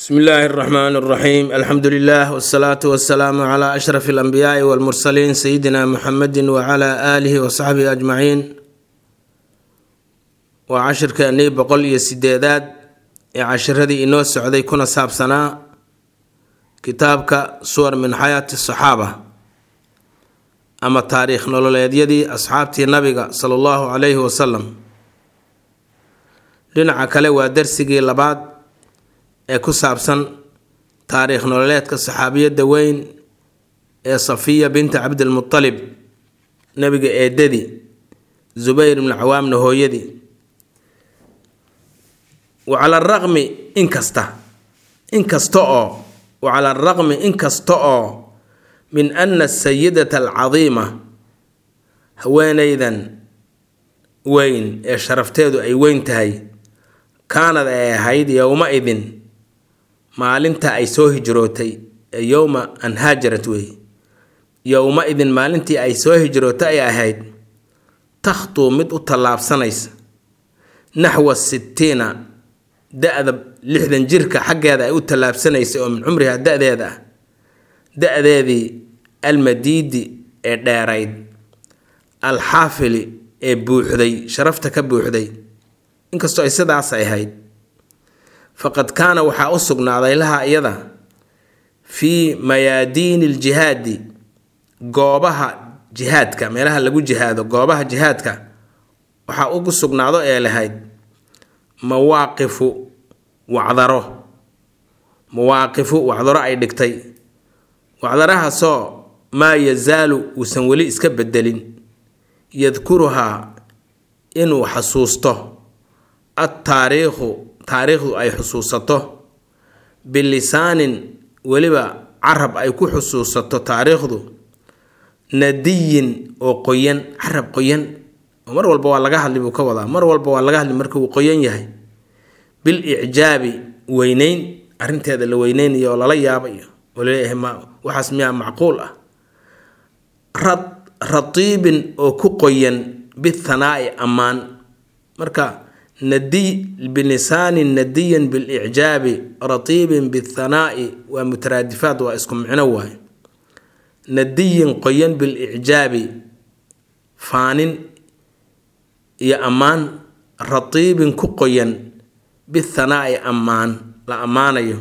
bsmi illaahi اraxmaan اraxiim alxamdu lilah wsalaatu wasalaamu cla ashraf اlanbiyaai wاlmursaliin sayidina muxamedi wcla aalihi wasaxbihi ajmaciin waa cashirkeennii boqol iyo sideedaad ee cashiradii inoo socday kuna saabsanaa kitaabka suwar min xayaati asaxaaba ama taariikh nololeedyadii asxaabtii nabiga sala allahu calayhi wasalam dhinaca kale waa darsigii labaad ee ku saabsan taariikh nololeedka saxaabiyadda weyn ee safiya binta cabdilmutalib nabiga eedadii zubayr ibnu cawaamna hooyadii wa cala araqmi inkasta inkasta oo wa cala araqmi inkasta oo min ana asayidata alcadiima haweeneydan weyn ee sharafteedu ay weyn tahay kaanad ay ahayd yowma-idin maalinta ay soo hijrootay ee yowma an haajarat wey yowma-idin maalintii ay soo hijrootay ay ahayd takhtuu mid u tallaabsanaysa naxwa sittiina da-da lixdan jirka xaggeeda ay u tallaabsanaysay oo min cumriha da-deeda ah da-deedii almadiidi ee dheerayd alxaafili ee buuxday sharafta ka buuxday inkastoo ay sidaas ahayd faqad kaana waxaa u sugnaaday laha iyada fii mayaadiini ljihaadi goobaha jihaadka meelaha lagu jihaado goobaha jihaadka waxaa ugu sugnaado ee lahayd mawaaqifu wacdaro mawaaqifu wacdaro ay dhigtay wacdarahaasoo maa yazaalu uusan weli iska bedelin yadkuruhaa inuu xasuusto adtaariikhu taariikhdu ay xusuusato bilisaanin weliba carab ay ku xusuusato taariikhdu nadiyin oo qoyan carab qoyan oo mar walba waa laga hadli buu ka wadaa mar walba waa laga hadli marka uu qoyan yahay bil icjaabi weyneyn arrinteeda la weyneynayo oo lala yaabayo oo laleeyahay ma waxaas miyaa macquul ah ratiibin oo ku qoyan bithanaa'i ammaan marka nadiy bilisaanin nadiyin bilicjaabi ratiibin bithanaa'i waa mutaraadifaad waa isku micno waaye nadiyin qoyan bilicjaabi faanin iyo ammaan ratiibin ku qoyan bithanaa'i ammaan la ammaanayo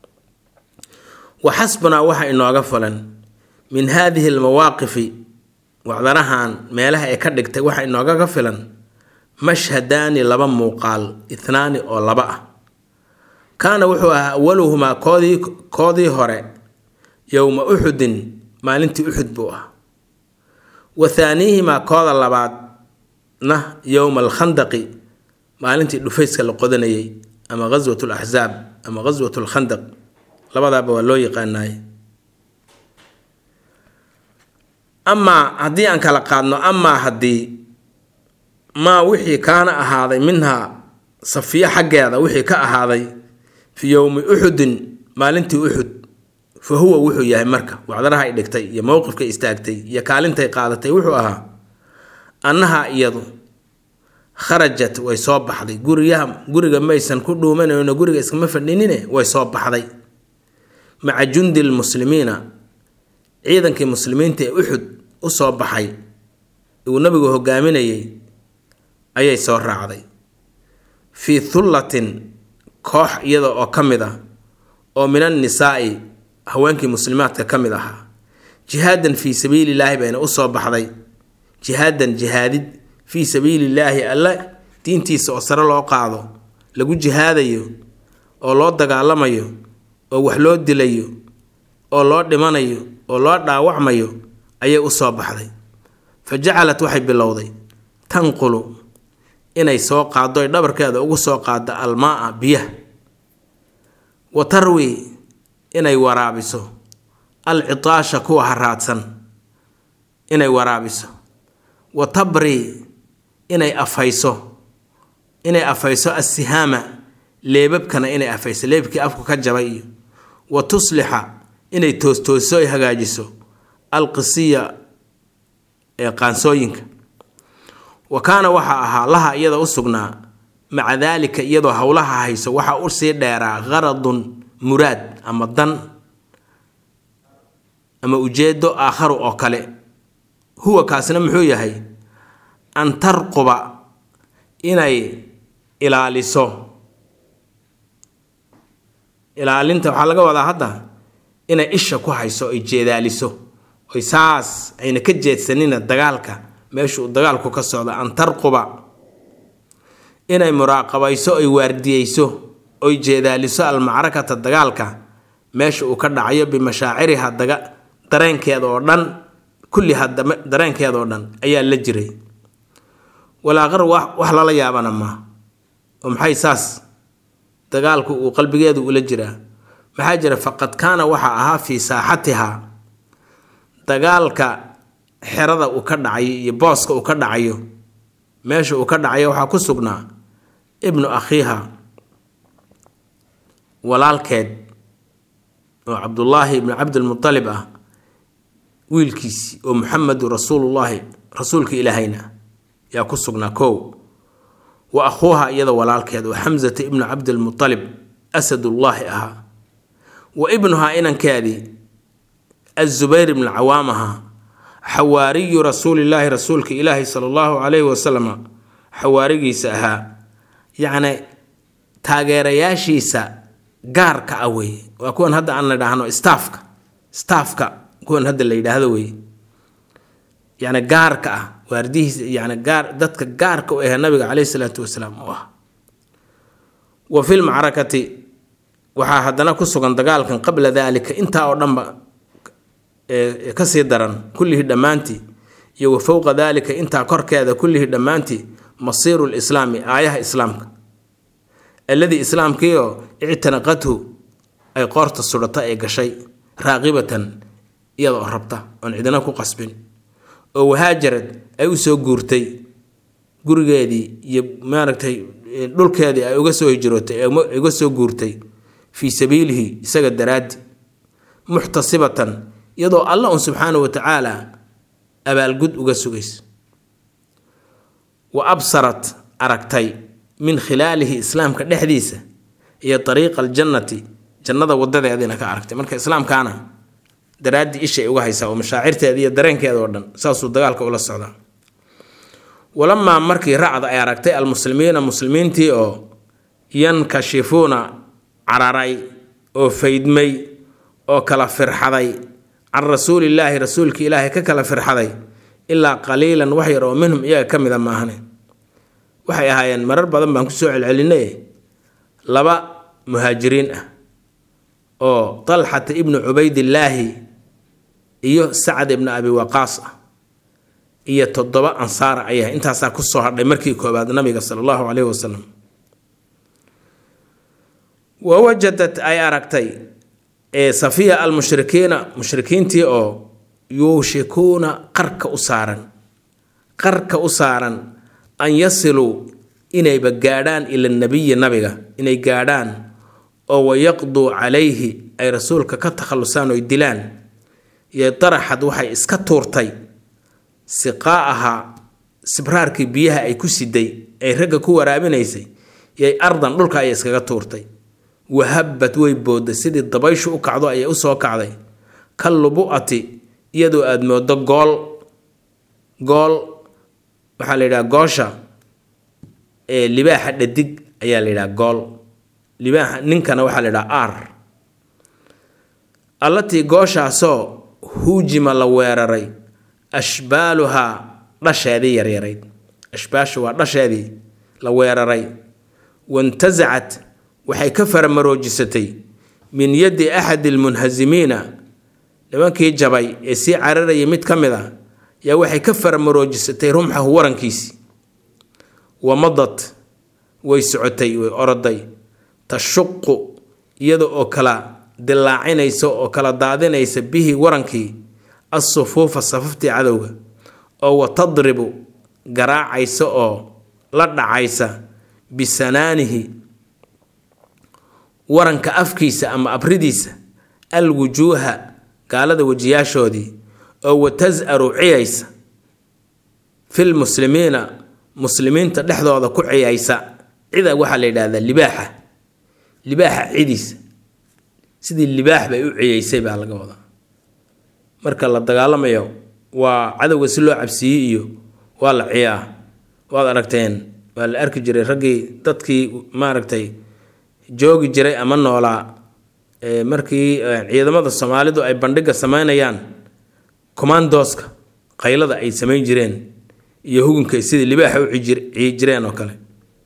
wa xasbunaa waxa inooga fulan min haadihi almawaaqifi wacdarahan meelaha ay ka dhigtay waxa inoogaga filan mashhadaani laba muuqaal ithnaani oo laba ah kaana wuxuu ahaa awaluhumaa koodii koodii hore yowma uxudin maalintii uxud buu ah wa thaaniihimaa kooda labaadna yowma alkhandaqi maalintii dhufayska la qodanayay ama ghaswat laxsaab ama ghaswat lkhandaq labadaaba waa loo yaqaanaay amaa haddii aan kala qaadno amaa haddii maa wixii kaana ahaaday minhaa safiyo xaggeeda wixii ka ahaaday fii yowmi uxudin maalintii uxud fa huwa wuxuu yahay marka wacdaraha ay dhigtay iyo mowqifkay istaagtay iyo kaalintay qaadatay wuxuu ahaa annaha iyadu kharajat way soo baxday guriyaha guriga maysan ku dhuumanayno guriga iskama fadhinine way soo baxday maca jundi lmuslimiina ciidankii muslimiinta ee uxud u soo baxay uu nabigu hogaaminayay ayay soo raacday fii thullatin koox iyada oo ka mid ah oo min annisaa'i haweenkii muslimaadka ka mid ahaa jihaadan fii sabiilillaahi bayna u soo baxday jihaadan jihaadid fii sabiilillaahi alle diintiisa oo sare loo qaado lagu jihaadayo oo loo dagaalamayo oo wax loo dilayo oo loo dhimanayo oo loo dhaawacmayo ayay u soo baxday fa jacalat waxay bilowday tanqulu inay soo qaado ay dhabarkeeda ugu soo qaado almaa biyaha wa tarwi inay waraabiso alcitaasha kuwa haraadsan inay waraabiso wa tabri inay afayso inay afayso assihaama leebabkana inay afayso leebkii afku ka jabay iyo wa tuslixa inay toostoosiso ay hagaajiso alqisiya ee qaansooyinka wa kaana waxaa ahaa laha iyada u sugnaa maca daalika iyadoo howlaha hayso waxaa usii dheeraa qaradun muraad ama dan ama ujeedo aakharu oo kale huwa kaasna muxuu yahay an tarquba inay ilaaliso ilaalinta waxaa laga wadaa hadda inay isha ku hayso ay jeedaaliso oy saas ayna ka jeedsanina dagaalka meesha uu dagaalku ka socdo an tarquba inay muraaqabayso oy waardiyeyso oy jeedaaliso almacrakata dagaalka meesha uu ka dhacayo bimashaaciriha daga dareenkeeda oo dhan kulliha dareenkeeda oo dhan ayaa la jiray walaaqar wax lala yaabana maa oo maxay saas dagaalku uu qalbigeedu ula jiraa maxaa jira faqad kaana waxaa ahaa fii saaxatihaa dagaalka xerada uu ka dhacayo iyo booska uu ka dhacayo meesha uu ka dhacayo waxaa ku sugnaa ibnu akhiiha walaalkeed oo cabdullaahi ibnu cabdilmutalib ah wiilkiisii oo muxamedu rasuulullaahi rasuulka ilaahayna yaa ku sugnaa kow wa akhuuha iyada walaalkeed oo xamsata ibnu cabdilmutalib asadullaahi ahaa wa ibnuhaa inankeedii azubayr ibnu cawaam ahaa xawaariyu rasuulillaahi rasuulka ilaahi sala allahu calayhi wasalam xawaarigiisa ahaa yacni taageerayaashiisa gaarka ah weeye waa kuwan hadda aan la idhaahno staafka staafka kuwan hadda la yidhaahdo weeye yacni gaarka ah waardihiisa yani gaar dadka gaarka u ahe nabiga caleyhi salaatu wasalaam u ah wa fi lmacrakati waxaa haddana ku sugan dagaalkan qabla daalika intaa oo dhanba kasii daran kullihii dhammaantii iyo wa fowqa daalika intaa korkeeda kullihii dhammaantii masiiru lislaami aayaha islaamka alladii islaamkiioo ictanaqathu ay qoorta sudhata ee gashay raaqibatan iyadoo rabta oon cidina ku qasbin oo wahaajarad ay u soo guurtay gurigeedii iyo maaragtay dhulkeedii ay uga soo hijrootay ay uga soo guurtay fii sabiilihi isaga daraaddi muxtasibatan iyadoo alla un subxaanahu wa tacaala abaalgud uga sugaysa wa absarat aragtay min khilaalihi islaamka dhexdiisa iyo ariiqa aljannati jannada wadadeediina ka aragtay marka islaamkaana daraaddii ishay uga haysaa oo mashaacirteeda iyo dareenkeeda oo dhan saasuu dagaalka ula socdaa walamaa markii racda ay aragtay almuslimiina muslimiintii oo yankashifuuna cararay oo faydmay oo kala firxaday can rasuulillaahi rasuulki ilaahay ka kala firxaday ilaa qaliilan wax yar oo minhum iyaga ka mida maahane waxay ahaayeen marar badan baan kusoo celcelinay laba muhaajiriin ah oo talxata ibnu cubaydillaahi iyo sacad ibnu abi waqaas ah iyo toddoba ansaara ayah intaasaa kusoo hadhay markii koobaad nabiga sala allahu caleyhi wasalam wa wajadat ay aragtay ee safiya almushrikiina mushrikiintii oo yuushikuuna qarka u saaran qarka u saaran an yasiluu inayba gaadhaan ila nabiyi nabiga inay gaadhaan oo wayaqduu calayhi ay rasuulka ka takhallusaan oy dilaan iyo daraxad waxay iska tuurtay siqaa'aha sibraarkii biyaha ay ku siday ay ragga ku waraabinaysay iyoy ardan dhulka ayay iskaga tuurtay wahabad way boodday sidii dabayshu u kacdo ayay usoo kacday ka lubu'ati iyadoo aada moodo gool gool waxaa la yidhaha goosha ee libaaxa dhadig ayaa la yidhaha gool libaaxa ninkana waxaa la yidhaha ar allatii gooshaasoo huujima la weeraray ashbaaluhaa dhasheedii yaryarayd ashbaashu waa dhasheedii la weeraray wantasacat waxay ka faramaroojisatay min yaddi axadi almunhasimiina nimankii jabay ee sii cararayay mid ka mid a yaa waxay ka faramaroojisatay rumxahu warankiisii wamadad way socotay way oroday tashuqu iyada oo kala dillaacinaysa oo kala daadinaysa bihi warankii assufuufa safaftii cadowga oo wa tadribu garaacaysa oo la dhacaysa bisanaanihi waranka afkiisa ama abridiisa alwujuuha gaalada wejiyaashoodii oo wa tas-aru ciyaysa fil muslimiina muslimiinta dhexdooda ku ciyaysa cida waxaa la yidhahdaa libaaxa libaaxa cidiisa sidii libaax bay u ciyeysay baa laga wadaa marka la dagaalamayo waa cadowga si loo cabsiiyey iyo waa la ciyaa waad aragteen waa la arki jiray raggii dadkii maaragtay joogi jiray ama noolaa markii ciidamada soomaalidu ay bandhiga sameynayaan commandoska qaylada ay samayn jireen iyo hugunka sidii libaaxa u ciyi jireen oo kale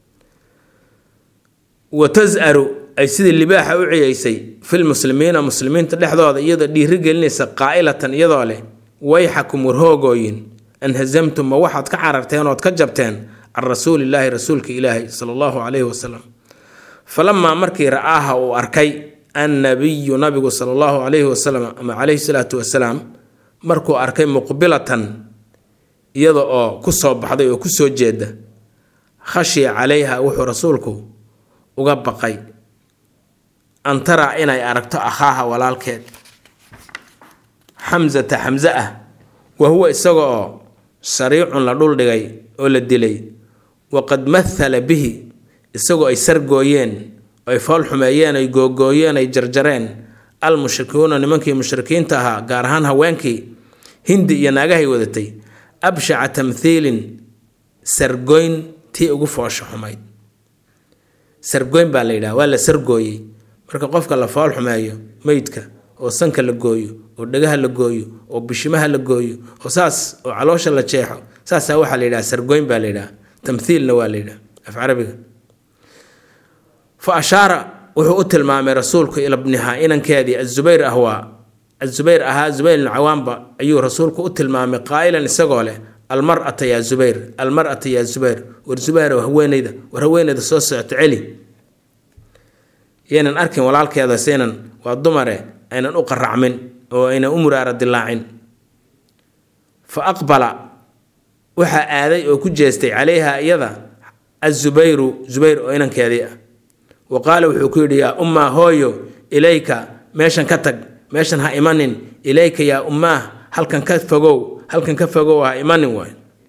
wa tas-aru ay sidii libaaxa u ciyaysay fil muslimiina muslimiinta dhexdooda iyadoo dhiiri gelinaysa qaa'ilatan iyadoo leh wayxakum warhoogooyin anhasamtum ma waxaad ka cararteen ood ka jabteen can rasuulillaahi rasuulka ilaahi sala allahu calayhi wasalam falamaa markii ra'aaha uu arkay annabiyu nabigu sala allahu calayhi wasalam ama calayhi salaatu wasalaam markuu arkay muqbilatan iyada oo ku soo baxday oo kusoo jeeda khashiya calayha wuxuu rasuulku uga baqay an taraa inay aragto akhaaha walaalkeed xamsata xamse ah wa huwa isaga oo sariicun la dhuldhigay oo la dilay waqad mathala bihi isagoo ay sargooyeen ay fool xumeeyeen ay googooyeen ay jarjareen al mushrikuuna nimankii mushrikiinta ahaa gaar ahaan haweenkii hindi iyo naagahay wadatay abshaca tamthiilin sargoyn tii ugu foosha xumayd sargoyn baa la yidhaha waa la sargooyey marka qofka la fool xumeeyo meydka oo sanka la gooyo oo dhagaha la gooyo oo bishimaha la gooyo oo saas oo caloosha la jeexo saasaa waxaa la yidhaha sargoyn baa la yidhaha tamthiilna waa la yidhaha af carabiga fa ashaara wuxuu u tilmaamay rasuulku ila bnihaa inankeedii azubayr ahwaa azubayr ahaa zubayr ibnu cawaanba ayuu rasuulku u tilmaamay qaa'ilan isagoo leh almar'ata yaa zubayr almar'ata yaa zubayr war zubayr haweeneyda war haweeneyda soo socoto celi yaynan arkin walaalkeeda saynan waa dumare aynan u qaracmin oo aynan u muraara dilaacin fa aqbala waxaa aaday oo ku jeestay calayha iyada azubayru zubayr oo inankeedii ah wa qaala wuxuu ku yidhi yaa ummaa hooyo ilayka meeshan ka tag meeshan ha imanin ilayka yaa ummaah halkan ka fogow halkan ka fogow ha imanin waay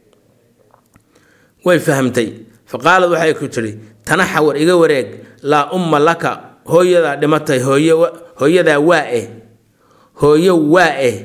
way fahamtay fa qaalad waxay ku tidhi tanaxa war iga wareeg laa umma laka hooyadaa dhimatay hooy hooyadaa waa eh hooyo waa eh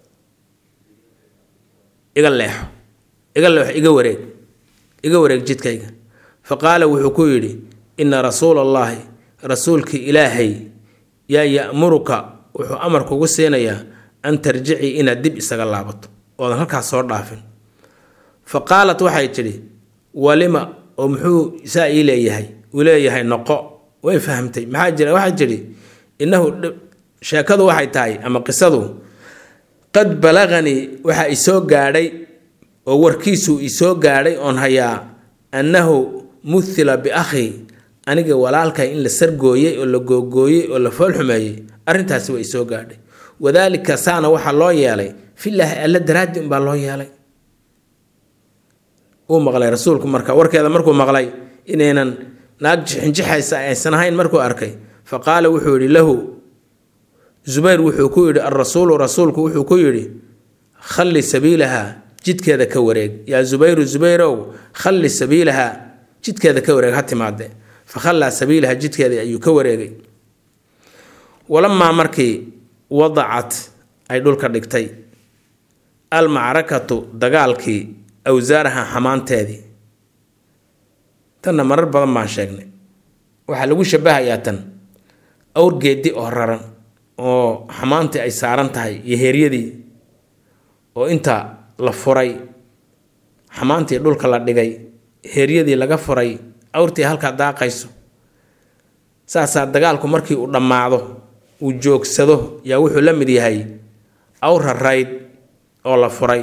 iga leexo iga leexo iga wareeg iga wareeg jidkayga fa qaala wuxuu ku yidhi ina rasuula allaahi rasuulkii ilaahay yaa ya'muruka wuxuu amar kugu siinayaa an tarjicii inaad dib isaga laabato oodan halkaas soo dhaafin fa qaalat waxay tidhi walima oo muxuu saa ii leeyahay uu leeyahay noqo way fahamtay maxaa jira waxay tidhi innahu sheekadu waxay tahay ama qisadu qad balaganii waxaa isoo gaadhay oo warkiisuu isoo gaadhay oon hayaa annahu muhila biakhii aniga walaalkay in la sargooyey oo la googooyey oo la foolxumeeyey arrintaasi waa isoo gaadhay wadaalika saana waxaa loo yeelay filaahi alla daraaddi unbaa loo yeelay uu maqlay rasuulku marka warkeeda markuu maqlay inaynan naag jixinjixaysa aysan ahayn markuu arkay fa qaala wuxuu yidhi lahu zubayr wuxuu ku yidhi alrasuulu rasuulku wuxuu ku yidhi khalli sabiilaha jidkeeda ka wareeg yaa zubayru zubayrow khalli sabiilaha jidkeeda ka wareeg ha timaade fa khallaa sabiilaha jidkeeda ayuu ka wareegay walamaa markii wadacat ay dhulka dhigtay almacrakatu dagaalkii awsaaraha xamaanteedii tanna marar badan baan sheegnay waxaa lagu shabahayaa tan awr geedi oo raran oo xamaantii ay saaran tahay iyo heeryadii oo inta la furay xamaantii dhulka la dhigay heeryadii laga furay awrtii halkaa daaqayso saasaa dagaalku markii uu dhammaado uu joogsado yaa wuxuu la mid yahay awr rarayd oo la furay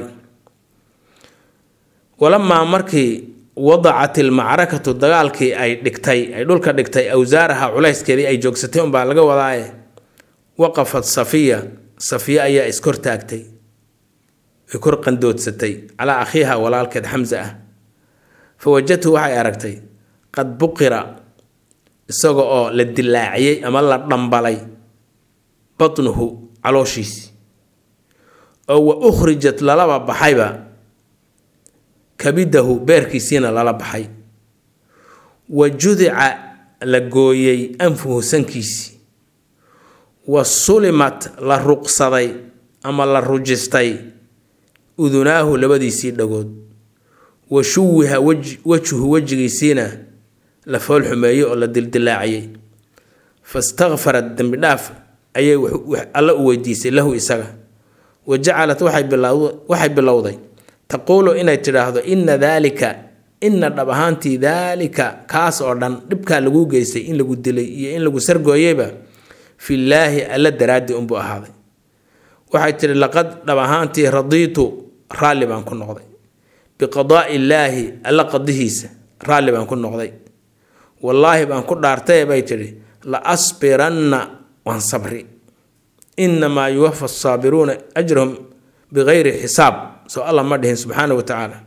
walamaa markii wadacat ilmacrakatu dagaalkii ay dhigtay ay dhulka dhigtay awsaaraha culayskeedii ay joogsatay unbaa laga wadaaye waqafat safiya safiya ayaa iskortaagtay way kor qandoodsatay calaa akhiiha walaalkeed xamse ah fa wajadtu waxay aragtay qad buqira isaga oo la dilaaciyey ama la dhambalay batnuhu calooshiisi oo wa ukhrijat lalaba baxayba kabidahu beerkiisiina lala baxay wa judica la gooyey anfuhu sankiisii wa sulimat la ruqsaday ama la rujistay udunaahu labadiisii dhagood wa shuwiha wejhu wejigiisiina la foolxumeeyey oo la dildilaaciyey fastakfarat dembi dhaaf ayay alla u weydiisay lahu isaga wa jacalat waxay bilowday taquulu inay tidhaahdo ina daalika ina dhab ahaantii daalika kaas oo dhan dhibkaa laguu geystay in lagu dilay iyo in lagu sargooyeyba fillaahi alla daraaddi unbuu ahaaday waxay tidhi laqad dhab ahaantii radiitu raalli baan ku noqday biqadaa'i illaahi alla qadihiisa raalli baan ku noqday wallaahi baan ku dhaartaye bay tidhi la asbiranna waan sabri inamaa yuwafa asaabiruuna ajrahum bikayri xisaab soo allah ma dhihin subxaana wa tacaala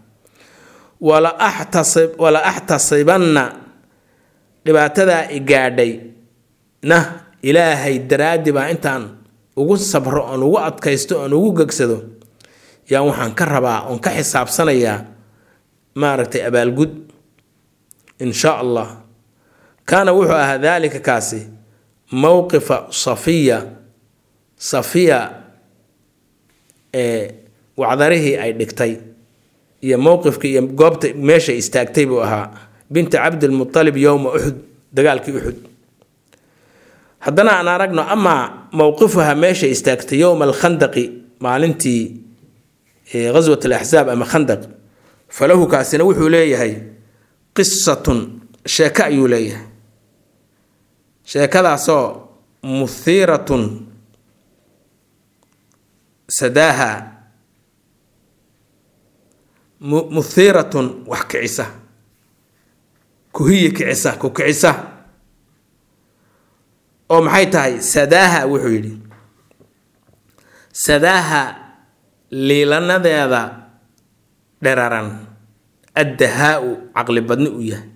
wala axtasibanna dhibaatadaa i gaadhay na ilaahay daraaddi baa intaan ugu sabro oon ugu adkaysto oon ugu gegsado yaan waxaan ka rabaa oon ka xisaabsanayaa maaragtay abaalgud in shaa allah kaana wuxuu ahaa daalika kaasi mowqifa safiya safiya ee wacdarihii ay dhigtay iyo mowqifkii iyo goobta meesha istaagtay buu ahaa binta cabdilmualib yowma uxud dagaalkii uxud haddana aan aragno amaa mowqifuha meesha istaagtay yowma alkhandaqi maalintii ghaswat alaxsaab ama khandaq falahu kaasina wuxuu leeyahay qisatun sheeko ayuu leeyahay sheekadaasoo muhiiratun sadaaha muhiiratun wax kicisa kuhiyi kicisa ku kicisa oo maxay tahay sadaaha wuxuu yidhi sadaaha liilanadeeda dheraran addahaa-u caqli badni u yahay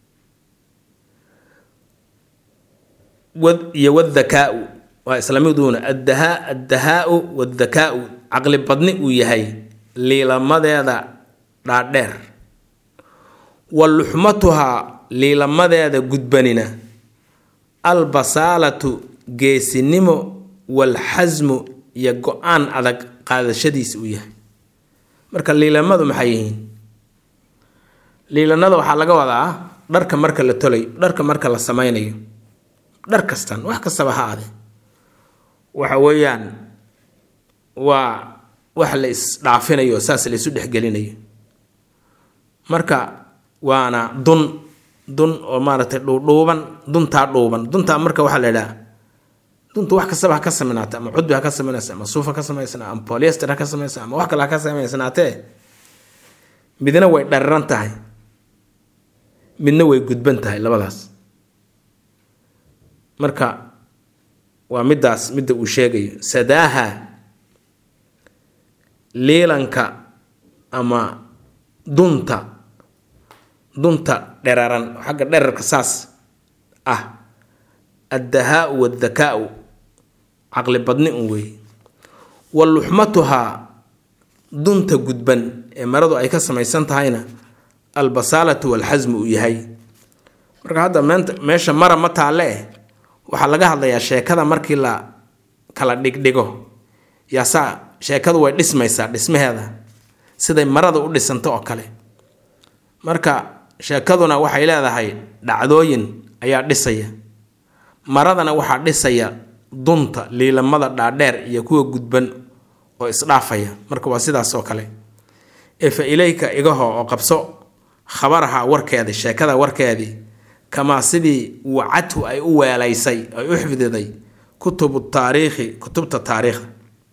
iyo wadhakaau waa islamiduuna addahaa addahaa-u wadhakaau caqli badni uu yahay liilamadeeda dhaadheer wa luxmatuhaa liilamadeeda gudbanina albasaalatu geesinimo walxasmu iyo go-aan adag qaadashadiisa uu yahay marka liilamadu maxay yihiin liilanada waxaa laga wadaa dharka marka la tolay dharka marka la sameynayo dhar kastan wax kastaba ha ade waxa weeyaan waa wax la isdhaafinayo saas la isu dhexgelinayo marka waana dun dun oo maaragtay dhuudhuuban duntaa dhuuban duntaa marka waxaa la idhaha dunta wax kastaba ha ka samaynaata ama cudbi ha ka samaynaysa ama suuf ha ka samaysana ama polyester ha ka samaysa ama wax kale ha ka samaysanaatee midna way dhariran tahay midna way gudban tahay labadaas marka waa middaas midda uu sheegayo sadaaha liilanka ama dunta dunta dheraran xagga dherarka saas ah addahaa-u waddakaau caqli badni un weeye wa luxmatuhaa dunta gudban ee maradu ay ka samaysan tahayna albasaalatu walxasmu uu yahay marka hadda meenta meesha mara ma taalle eh waxaa laga hadlayaa sheekada markii la kala dhigdhigo yaasaa sheekadu way dhismaysaa dhismaheeda siday marada u dhisanto oo kale marka sheekaduna waxay leedahay dhacdooyin ayaa dhisaya maradana waxaa dhisaya dunta liilamada dhaadheer iyo kuwa gudban oo isdhaafaya marka waa sidaas oo kale ee fa ilayka igaho oo qabso khabaraha warkeedii sheekada warkeedii kamaa sidii wacadhu ay u weelaysay ay u xifdiday kutubu taariikhi kutubta taariikhda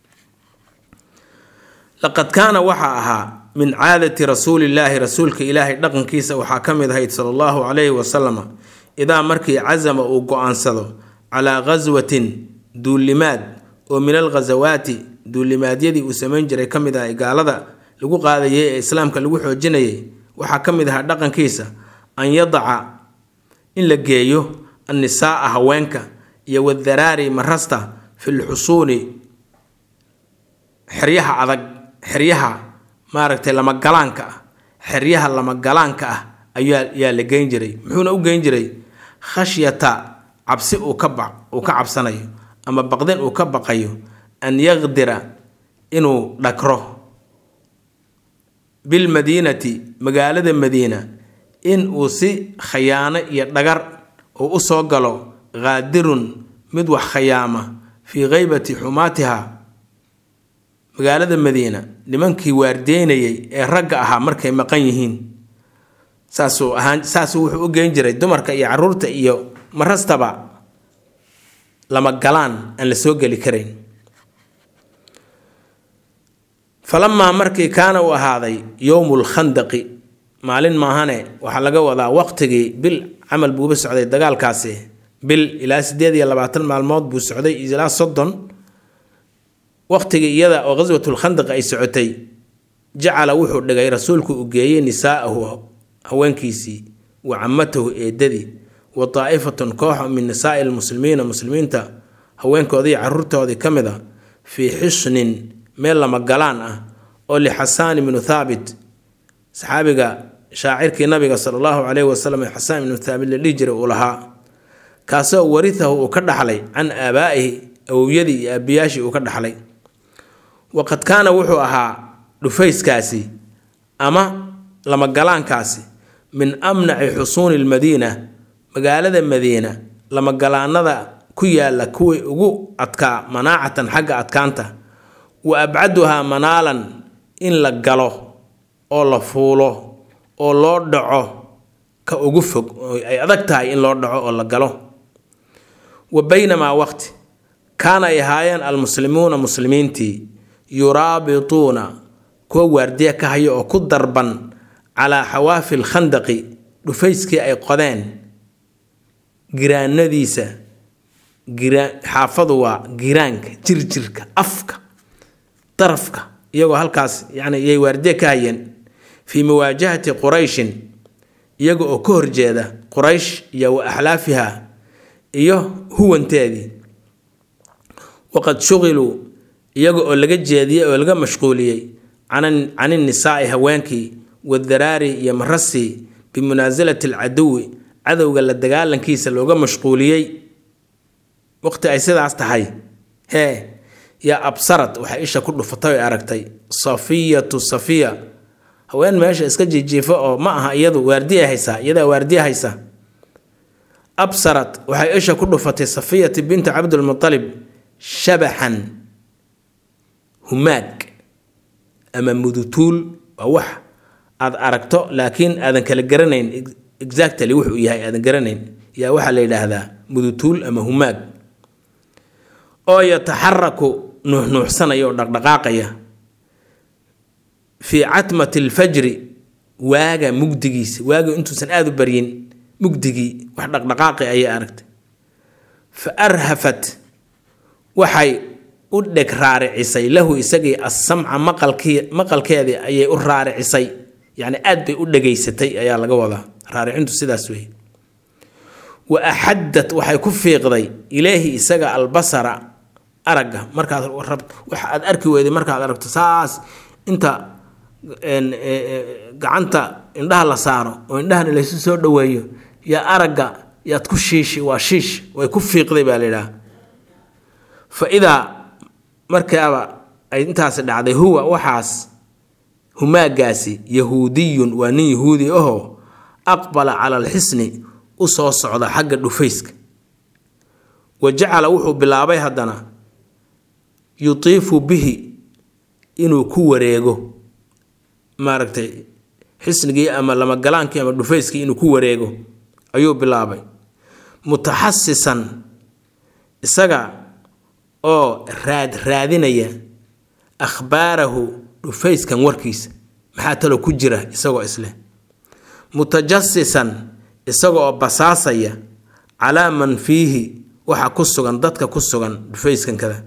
laqad kaana waxaa ahaa min caadati rasuulillaahi rasuulka ilaahay dhaqankiisa waxaa ka mid ahayd sala allahu calayhi wasalama idaa markii casama uu go-aansado calaa ghaswatin duulimaad oo min alghasawaati duulimaadyadii uu samayn jiray ka mid ahay gaalada lagu qaadayay ee islaamka lagu xoojinayay waxaa ka mid ahaa dhaqankiisa an yadaca in la geeyo annisaaa haweenka iyo wadaraari marasta fi lxusuuni xeryaha adag xeryaha maaragtay lamagalaanka ah xeryaha lamagalaanka ah ayaa yaa la geyn jiray muxuuna u geyn jiray khashyata cabsi uu ka ba uu ka cabsanayo ama baqdin uu ka baqayo an yaqdira inuu dhakro bilmadiinati magaalada madiina in uu si khayaano iyo dhagar uu u soo galo qaadirun mid wax khayaama fii haybati xumaatiha magaalada madiina nimankii waardeynayay ee ragga ahaa markay maqan yihiin saasuu ahaan saasuu wuxuu u geyn jiray dumarka iyo caruurta iyo marastaba lama galaan aan la soo geli karayn falamaa markii kaana uu ahaaday yowmu lkhandaqi maalin maahane waxaa laga wadaa waqtigii bil camal buuba socday dagaalkaasi bil ilaa sideed iyo labaatan maalmood buu socday ilaa soddon waqtigii iyada oo qaswatulkhandaq ay socotay jacala wuxuu dhigay rasuulku uu geeyey nisaa'ahu haweenkiisii wa camatahu eedadii wa daa'ifatun koox min nisaa'i lmuslimiina muslimiinta haweenkoodii caruurtoodii ka mid a fii xisnin meel lama galaan ah oo lixasaan ibnu thaabit saxaabiga shaacirkii nabiga sala allahu caleyhi wasalam ee xasaan ibnu thaabit la dhihi jiray uu lahaa kaasoo warihahu uu ka dhaxlay can aabaa'ihi awowyadii iyo aabiyaashii uu ka dhaxlay waqad kaana wuxuu ahaa dhufayskaasi ama lamagalaankaasi min amnaci xusuuni lmadiina magaalada madiina lamagalaanada ku yaala kuwii ugu adkaa manaacatan xagga adkaanta wa abcaduhaa manaalan in la galo oo la fuulo oo loo dhaco ka ugu fog ay adag tahay in loo dhaco oo la galo wa baynamaa waqti kaana ay ahaayeen almuslimuuna muslimiintii yuraabituuna kuwa waardiya ka haya oo ku darban calaa xawaafi lkhandaqi dhufayskii ay qodeen giraanadiisa xaafadu waa giraanka jirjirka afka darafka iyagoo halkaas yani yay waardiye ka hayeen fii muwaajahati qurayshin iyaga oo ka horjeeda quraysh iyo wa axlaafiha iyo huwanteedii waqad shuqiluu iyaga oo laga jeediyey oo laga mashquuliyey can innisaa'i haweenkii wadaraari iyo marasii bimunaasilati alcaduwi cadowga la dagaalankiisa looga mashquuliyey waqti ay sidaas tahay hee yaa absarad waxay isha ku dhufatay oy aragtay safiyatu safiya haween meesha iska jijiifa oo ma aha iyadu waardiya haysaa iyadaa waardiya haysa absarad waxay isha ku dhufatay safiyati binti cabdilmutalib shabaxan humaag ama mudutuul waa wax aad aragto laakiin aadan kala garanayn exactly wuxuu yahay aadan garanayn yaa waxaa la yidhaahdaa mudutuul ama humaag oo yataxaraku nuuxnuuxsanaya oo dhaqdhaqaaqaya fii catmati alfajri waaga mugdigiisa waaga intuusan aada u baryin mugdigii wax dhaqdhaqaaqi ayay aragtay fa arhafat waxay u dheg raaricisay lahu isagii assamca maqalkii maqalkeedii ayay u raaricisay yacni aad bay u dhegaysatay ayaa laga wadaa raaricintu sidaas weeye wa axaddat waxay ku fiiqday ilaahi isaga albasara aragga markaad rab waxa aad arki weyday markaad aragto saas inta gacanta indhaha la saaro oo indhahana laysu soo dhoweeyo yaa aragga yaad ku shiishi waa shiish way ku fiiqday baa la yidhaha fa idaa markaaba ay intaasi dhacday huwa waxaas humaagaasi yahuudiyun waa nin yahuudi ahoo aqbala cala alxisni u soo socda xagga dhufayska wa jacala wuxuu bilaabay haddana yutiifu bihi inuu ku wareego maaragtay xisnigii ama lamagalaankii ama dhufayskii inuu ku wareego ayuu bilaabay mutaxasisan isaga oo raad raadinaya akhbaarahu dhufayskan warkiisa maxaa talo ku jira isagoo isleh mutajasisan isaga oo basaasaya calaa man fiihi waxa ku sugan dadka ku sugan dhufayskan kada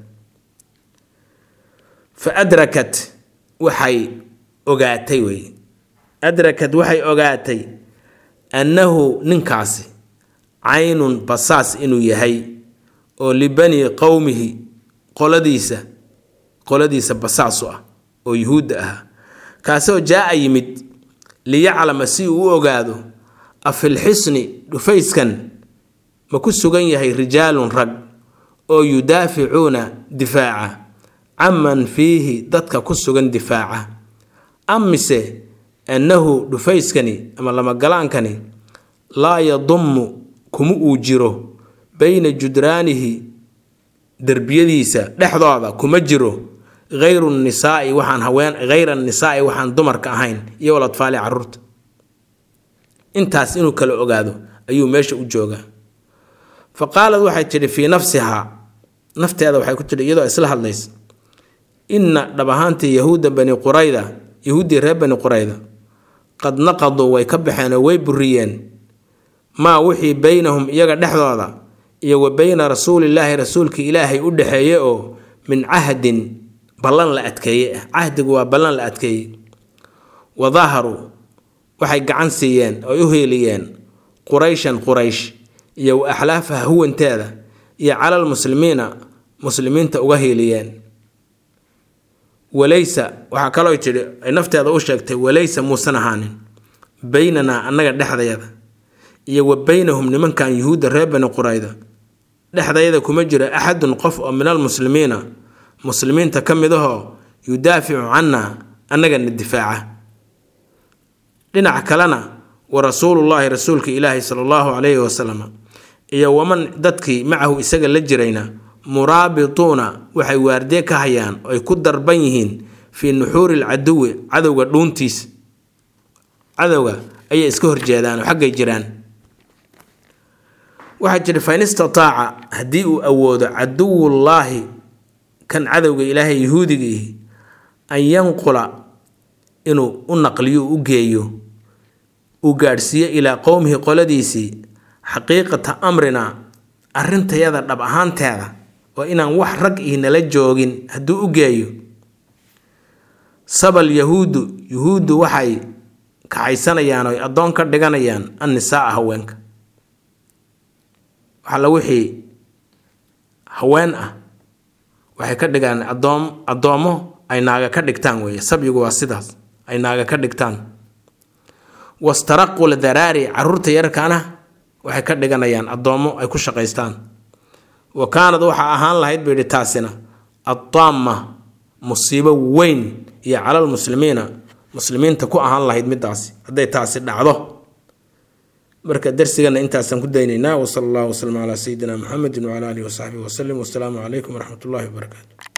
fa adrakat waxay ogaatay wey adrakad waxay ogaatay annahu ninkaasi caynun basaas inuu yahay oo libanii qowmihi qoladiisa qoladiisa basaasu ah oo yuhuudda ahaa kaasoo jaa-a yimid liyaclama si uu u ogaado afilxisni dhufayskan ma ku sugan yahay rijaalun rag oo yudaaficuuna difaaca canman fiihi dadka ku sugan difaaca amise annahu dhufayskani ama lamagalaankani laa yadummu kuma uu jiro bayna judraanihi derbiyadiisa dhexdooda kuma jiro hayru nisaai waxaan haween hayra nisaai waxaan dumarka ahayn iyo waladfaali caruurta intaas inuu kala ogaado ayuu meesha u joogaa fa qaalad waxay tidhi fii nafsihaa nafteeda waxay ku tidhi iyadoo isla hadlaysa inna dhab ahaantii yahuudda bani qurayda yahuuddii reer bani qurayda qad naqaduu way ka baxeen oo way buriyeen maa wixii beynahum iyaga dhexdooda iyo wa beyna rasuulillaahi rasuulkii ilaahay u dhexeeye oo min cahdin ballan la adkeeye ah cahdigu waa ballan la adkeeyey wa daharuu waxay gacan siiyeen oy u heeliyeen qurayshan quraysh iyo wa axlaafaha huwanteeda iyo calal muslimiina muslimiinta uga heeliyeen walaysa waxaa kaloo tidhi ay nafteeda u sheegtay walaysa muusan ahaanin beynanaa annaga dhexdayada iyo wa beynahum nimankan yuhuudda reer bani qurayda dhexdayada kuma jiro axadun qof oo min almuslimiina muslimiinta ka mid ahoo yudaaficu cannaa annagana difaaca dhinac kalena wa rasuulullaahi rasuulka ilaahi sala allahu calayhi wasalam iyo waman dadkii macahu isaga la jirayna muraabituuna waxay waardiye ka hayaan oo ay ku darban yihiin fii nuxuuri lcaduwi cadowga dhuuntiisa cadowga ayay iska horjeedaan oo xaggay jiraan waxaa jira fain istataaca haddii uu awoodo caduwullaahi kan cadowga ilaahay yahuudigiihi an yanqula inuu u naqliyo u geeyo uu gaadhsiiyo ilaa qowmihi qoladiisii xaqiiqata amrina arrintayada dhab ahaanteeda oo inaan wax rag ih nala joogin hadduu u geeyo sabal yahuudu yuhuuddu waxay kacaysanayaan oy addoon ka dhiganayaan annisaaa haweenka waxalla wixii haween ah waxay ka dhigaan adoom addoommo ay naaga ka dhigtaan weeye sabyigu waa sidaas ay naaga ka dhigtaan wastaraqu ldaraari caruurta yarkaana waxay ka dhiganayaan addoommo ay ku shaqaystaan wa kaanad waxaa ahaan lahayd buu yidhi taasina addaamma musiibo weyn iyo calal muslimiina muslimiinta ku ahaan lahayd midaasi hadday taasi dhacdo marka darsigana intaasaan ku daynaynaa wasala allahu waslama calaa sayidina muxamedin wcala alihi wasaxbihi wasalim wasalaamu calaykum waraxmat ullahi wabarakaatu